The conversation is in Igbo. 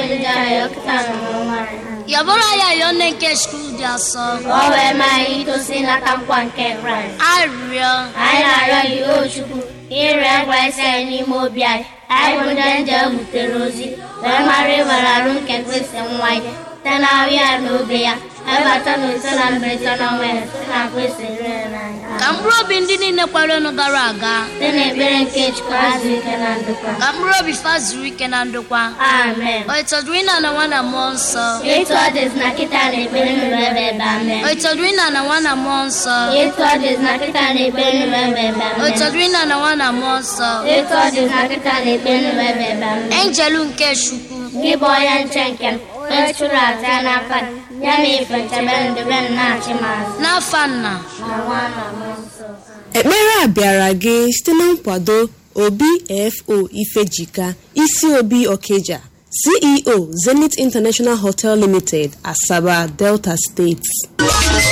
ndị ahịa ọkụta na n'ọnwa anyị. yọbụrụ ya yọọ nne nke skul dị asọ Ka o wee maa anyị itosi n'aka nkwa nke Kraịst. arịrịọ Anyị na-arịọ gị o Chukwu ire ngwa isi anyị n'ime obi anyị. Anyị bụ ndị nje butere ozi wee mara ịbara arụ nke Kristi nwa ya site na ahụ ya na obe ya ebata na ise na mberede na ọnwa ya site na Kristi rere n'anya. ka mkpụrụ obi ndị niile kwerenụ gara aga Site n'ekpere nke Chukwu azụ ike na ndokwa. ka mkpụrụ obi fa zuru ike na ndokwa Amen. o itọdụrụ ịna na nwa na mmụọ nsọ Etu ọ dịzị na kịta na ekpere nụrụ ebe ebe amen. o itọdụrụ ịna na nwa na mmụọ nsọ Etu ọ dịzị na kịta na ekpere nụrụ ebe ebe o amen. itọdụrụ ịna na nwa na mmụọ nsọ Etu ọ dịzị na kịta na ekpere nụrụ ebe ebe amen. enjelu nke chukwu Gị bụ onye nche nke m, onye chụrụ aja n'aka gị, ya na ife nchebe ndebe m na-achị m azụ. n'afa nna Na nwa na mmụọ nsọ. ekpere a bịara gị site na nkwado obfo ifejika isi obi okeja ceo zenith international hotel limited asaba delta steeti